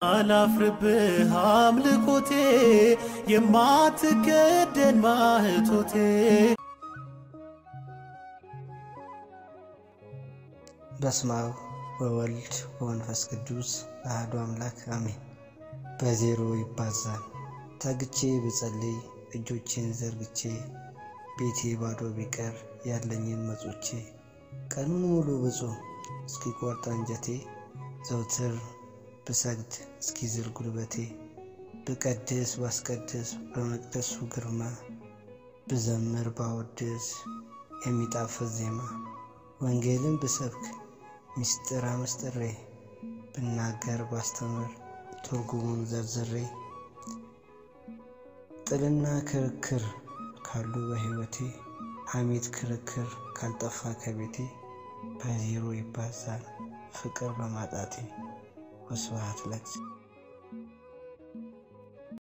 አላፍርብህ አምልኮቴ የማትከደን ማህቶቴ በስመ አብ ወወልድ ወመንፈስ ቅዱስ አሐዱ አምላክ አሜን። በዜሮ ይባዛል ተግቼ ብጸልይ እጆቼን ዘርግቼ ቤቴ ባዶ ቢቀር ያለኝን መጾቼ ቀኑን ሙሉ ብጾም እስኪቆርጥ አንጀቴ ዘውትር ብሰግድ እስኪዝል ጉልበቴ ብቀድስ ባስቀድስ በመቅደሱ ግርማ ብዘምር ባወድስ የሚጣፍጥ ዜማ ወንጌልን ብሰብክ ምስጢር አመስጥሬ ብናገር ባስተምር ትርጉሙን ዘርዝሬ ጥልና ክርክር ካሉ በሕይወቴ ሐሜት ክርክር ካልጠፋ ከቤቴ በዜሮ ይባዛል ፍቅር በማጣቴ። ወስብሐት ለእግዚአብሔር።